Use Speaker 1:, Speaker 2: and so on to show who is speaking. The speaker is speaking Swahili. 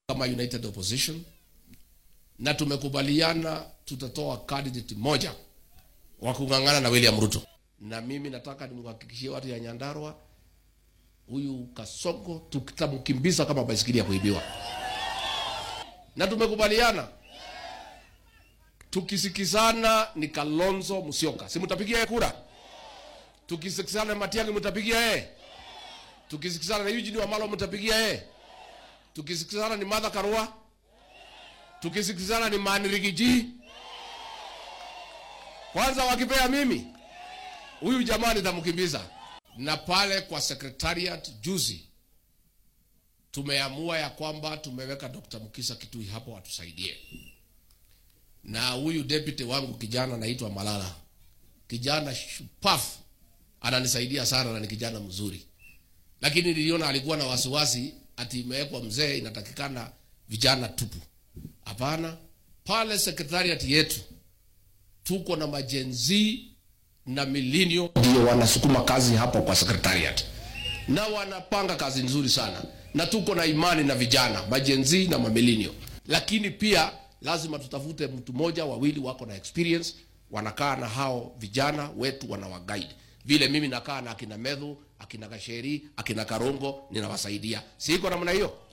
Speaker 1: kama United Opposition na tumekubaliana tutatoa candidate moja wa kung'ang'ana na William Ruto, na mimi nataka nimhakikishie watu ya Nyandarua, huyu Kasongo tutamkimbiza kama baisikeli ya kuibiwa, na tumekubaliana tukisikizana ni Kalonzo Musyoka, si mtapigia yeye kura? Tukisikizana na Matiang'i mtapigia yeye? Tukisikizana na Eugene Wamalwa mtapigia yeye? Tukisikizana ni Martha Karua? Tukisikizana ni Mani Rigiji? Kwanza wakipea mimi huyu jamaa nitamkimbiza. Na pale kwa secretariat juzi tumeamua ya kwamba tumeweka Dr. Mukisa Kitui hapo atusaidie, na huyu deputy wangu kijana anaitwa Malala, kijana shupafu, ananisaidia sana na ni kijana mzuri, lakini niliona alikuwa na wasiwasi ati imewekwa mzee, inatakikana vijana tupu. Hapana, pale secretariat yetu tuko na majenzi na milinio ndio wanasukuma kazi hapo kwa secretariat, na wanapanga kazi nzuri sana, na tuko na imani na vijana majenzi na mamilinio. Lakini pia lazima tutafute mtu mmoja wawili wako na experience, wanakaa na hao vijana wetu, wanawaguide vile mimi nakaa na akina Medhu, akina Gasheri, akina Karongo, ninawasaidia. Siko namna hiyo.